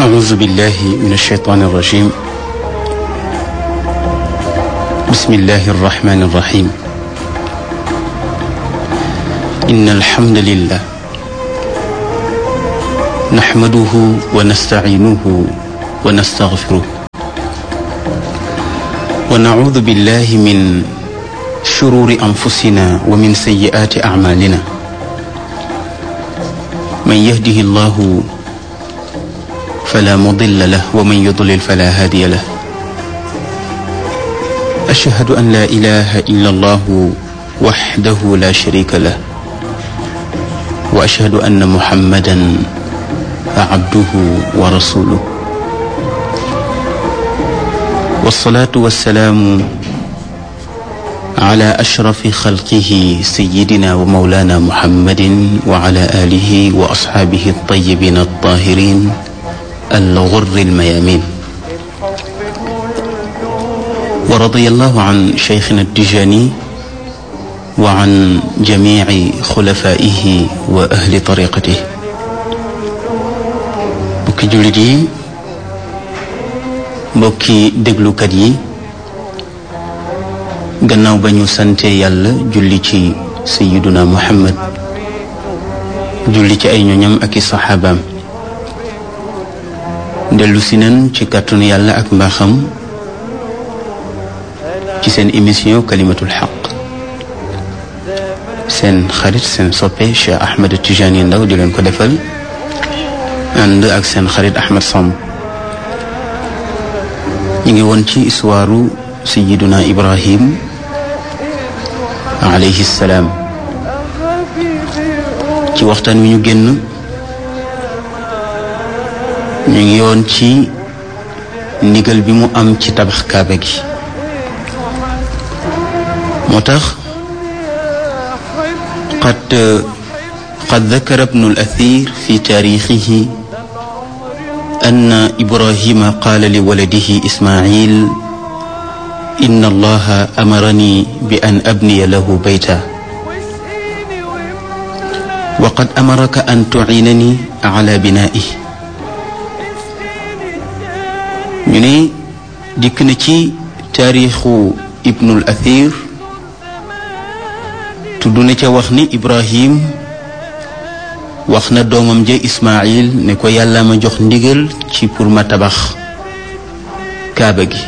أعوذ بالله من الشيطان الرجيم بسم الله الرحمن الرحيم إن الحمد لله نحمده ونستعينه ونستغفره ونعوذ بالله من شرور أنفسنا ومن سيئات أعمالنا من يهده الله فلا مضل له ومن يضلل فلا هادي له أشهد أن لا إله إلا الله وحده لا شريك له وأشهد أن محمدا عبده ورسوله والصلاة والسلام على أشرف خلقه سيدنا ومولانا محمد وعلى آله وأصحابه الطيبين الطاهرين الغر الميامين ورضي الله عن شيخنا التجاني وعن جميع خلفائه وأهل طريقته mbokki jullit yi mbokki déglukat yi gannaaw ba ñu sante yàlla julli ci sayiduna muhammad julli ci ay ñoñam ak i saxaabaam dellu si nan ci kàttanu yàlla ak mbaaxam ci seen émission kalimatul xaq seen xarit seen soppe Cheikh Ahmed Tijani Ndaw di leen ko defal ànd ak seen xarit Ahmed Samb ñu ngi woon ci histoire sayiduna Ibrahim alayhi salaam ci waxtaan wi ñu génn ñu ngi yoon ci ndigal bi mu am ci tabax kaaba gi moo tax qad qad dakara ibnu al-athir fi taarixihi anna ibrahima qaala li waladihi ismail inna allaha amarani bi an abniya lahu bayta wa qad amaraka an tuciinani ala binaa'ihi ñu ne dikk na ci taarixu ibnul athir tudd na ca wax ni ibrahim wax na doomam ja ismail ne ko yàlla ma jox ndigal ci pour ma tabax kaaba gi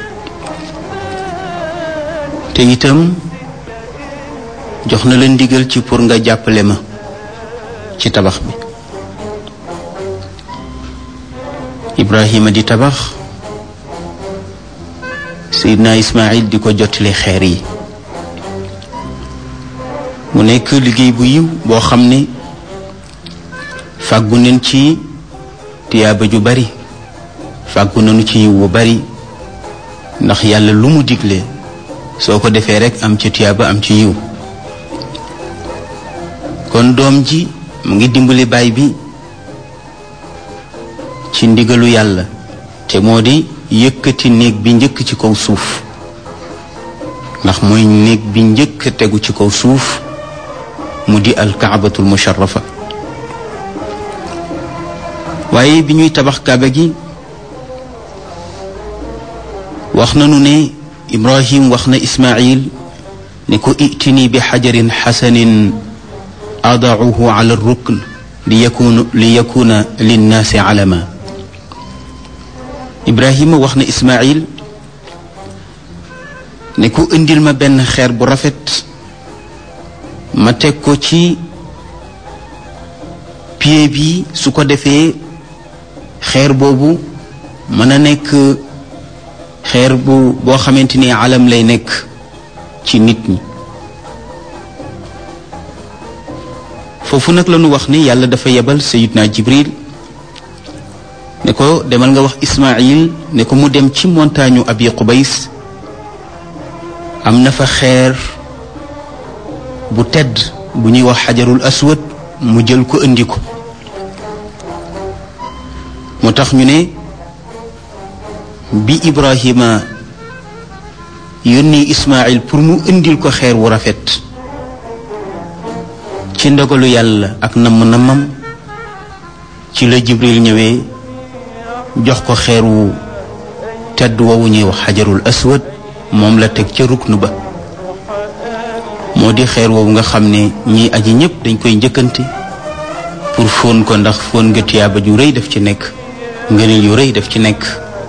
te itam jox na la ndigal ci pour nga jàppale ma ci tabax bi ibrahima di tabax Seydina Ismaïl di ko jottali xeer yi mu nekk liggéey bu yiw boo xam ne fàggu nañ ci tiyaaba ju bari fàggu nañu ci yiw bu bari ndax yàlla lu mu digle soo ko defee rekk am ci tiyaaba am ci yiw kon doom ji mu ngi dimbali baay bi ci ndigalu yàlla te moo di yëkkati néeg bi njëkk ci kaw suuf ndax mooy néeg bi njëkk tegu ci kaw suuf mu di alkaabatul musharrafa waaye bi ñuy tabax kaaba gi wax nanu ne ibrahim wax na ismail ne ko itini bi xajarin xasanin adauhu ala rukn li yakuna li yakuna linnaasi alama ibrahima wax na ismail ne ko indil ma benn xeer bu rafet ma teg ko ci pied bi su ko defee xeer boobu mën a nekk xeer bu boo xamante ni alam lay nekk ci nit ñi foofu nag la ñu wax ni yàlla dafa yebal sayidna jibril ne ko demal nga wax ismail ne ko mu dem ci montagne abi qubays am na fa xeer bu tedd bu ñuy wax xajarul aswad mu jël ko indi ko moo tax ñu ne bi ibrahima yónni ismail pour mu indil ko xeer wu rafet ci ndogalu yàlla ak namm nammam ci la jibril ñëwee jox ko xeer wu tedd woowu ñuy wax xajarul aswad moom la teg ca ruknu ba moo di xeer woowu nga xam ne ñii aji ñëpp dañ koy njëkkante pour fóon ko ndax fóon nga tiyaaba ju rëy daf ci nekk ngëneel yu rëy daf ci nekk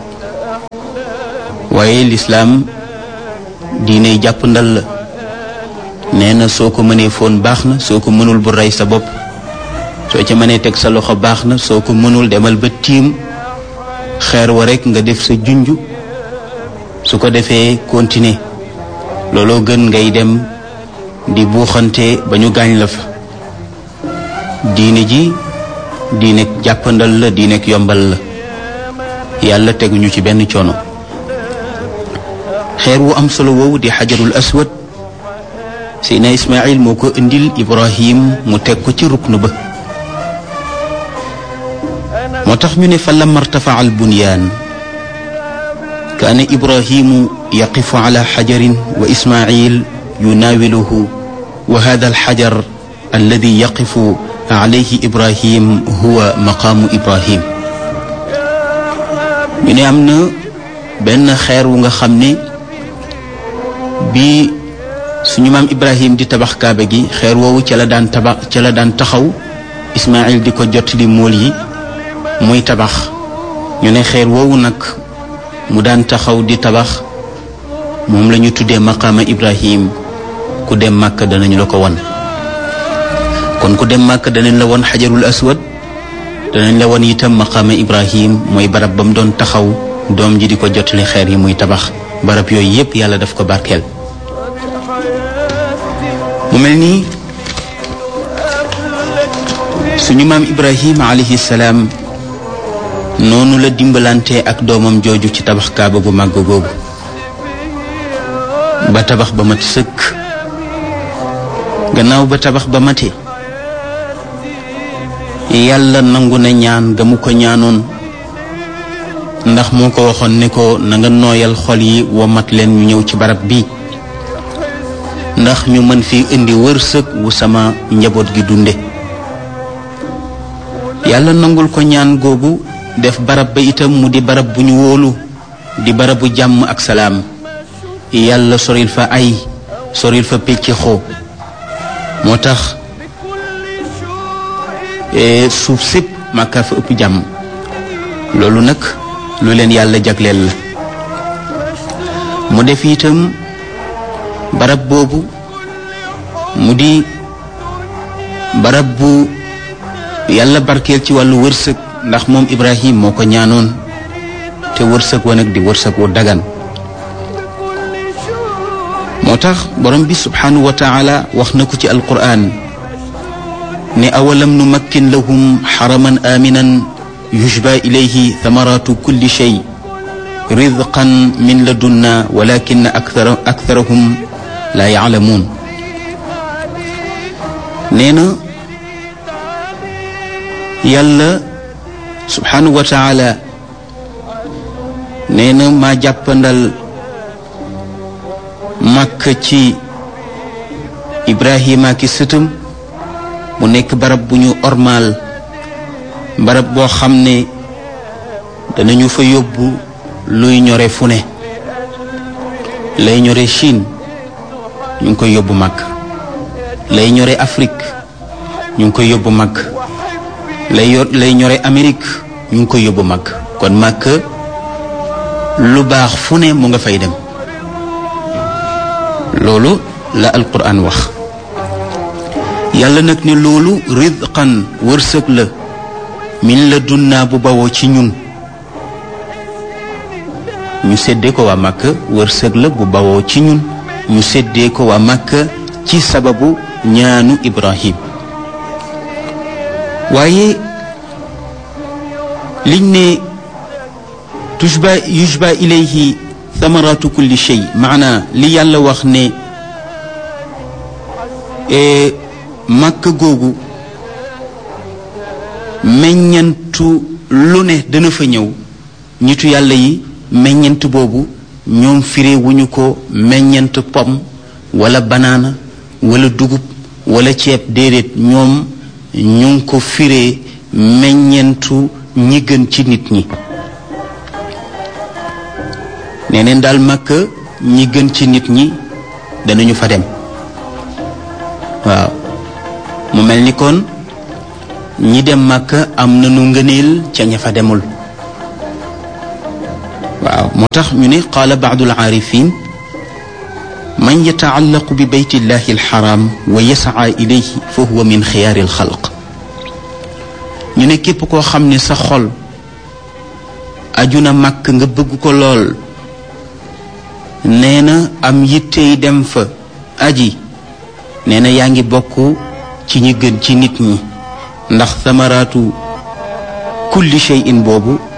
waaye lislaam diine jàpp ndal la nee na soo ko mënee fóon baax na soo ko mënul bu rey sa bopp soo ca mënee teg sa loxo baax na soo ko mënul demal ba tiim xeer wa rekk nga def sa junj su ko defee continuer looloo gën ngay dem di buuxante ba ñu gaañ la fa diine ji diine jàppandal la diine yombal la yàlla teguñu ci benn coono xeer wu am solo woowu di xajarul aswad Seydina Ismaayil moo ko indil Ibrahim mu teg ko ci ruknu ba moo tax ñu ne fa lamma irtafaa al bunyaan kaana Ibrahimu yaqifu ala xajarin wa Ismaayil yunaawiluhu wa hada alxajar alladi yaqifu alayhi Ibrahim huwa maqaamu Ibrahim ñu ne am na benn xeer wu nga xam ne bi suñu maam Ibrahim di tabax kaaba gi xeer woowu ca la daan tabax ca la daan taxaw Ismaayil di ko jot li mool yi muy tabax ñu ne xeer woowu nag mu daan taxaw di tabax moom la ñu tuddee maqaama Ibrahim ku dem màkk danañu la ko won kon ku dem màkk danañ la won xajarul aswad danañ la won itam maqaama Ibrahim mooy barab ba mu doon taxaw doom ji di ko jotali xeer yi muy tabax barab yooyu yépp yàlla daf ko barkeel mu mel nii suñu maam Ibrahim alayhi salaam noonu la dimbalante ak doomam jooju ci tabax kaaba gu màgg googu ba tabax ba mat sëkk gannaaw ba tabax ba mate yàlla nangu na ñaan ga mu ko ñaanoon ndax moo ko waxoon ne ko na nga nooyal xol yi womat leen ñu ñëw ci barab bi ndax ñu mën fi indi wërsëg wu sama njaboot gi dunde yàlla nangul ko ñaan googu def barab ba itam mu di barab bu ñu wóolu di barabu jàmm ak salaam yàlla soril fa ay soril fa pecc xoo moo tax suuf sépp màkkaa fa ëpp jàmm loolu nag lu leen yàlla jagleel la mu def itam barab boobu mu di barab bu yàlla barkeel ci wàllu wërsëg ndax moom Ibrahim moo ko ñaanoon te wërsëg wa nag di wërsëg wu dagan moo tax borom bi subhanahu wa taala wax na ko ci alquran ne awalam nu makkin lahum xaraman aminan yushba ilayhi thamaratu kulli shay rizqan min ladunna walakin akthara aktharahum la yaalamuun nee na yàlla subhanahu wa taala nee na maa jàppandal màkk ci ibrahima ki sëtam mu nekk barab bu ñu ormaal barab boo xam ne danañu fa yóbbu luy ñore fu ne lay ñore Chine ñu ngi koy yóbbu màkk lay ñore Afrique ñu ngi koy yóbbu màkk lay yor lay ñore Amérique ñu ngi koy yóbbu màkk kon màkk lu baax fu ne mu nga fay dem loolu la alquran wax yàlla nag ne loolu rizqan wërsëg la min la dunnaa bu bawoo ci ñun ñu séddee ko waa màkk wërsëg la bu bawoo ci ñun ñu séddee ko waa màkk ci sababu ñaanu ibrahim waaye liñ ne tushba yushba ilayhi thamaratu kulli shay maana li yàlla wax ne màkk googu meññantu lu ne dana fa ñëw ñitu yàlla yi meññant boobu ñoom firee wuñu ko meññant pom wala banaana wala dugub wala ceeb déedéet ñoom ñu ngi ko firee meññentu ñi gën ci nit ñi nee neen daal màkk ñi gën ci nit ñi danañu fa dem waaw mu mel ni kon ñi dem màkk am nañu ngëneel ca ña fa demul waaw moo tax ñu ne qaala baadu alaarifin man yataallaqu bi beytillahi alxaram wa yasaa ilayhi fa huwa min xiyaari alxalq ñu ne képp koo xam ne sa xol aju na màkk nga bëgg ko lool nee na am yittey dem fa aji nee na yaa ngi bokk ci ñi gën ci nit ñi ndax samaraatu kulli shay'in boobu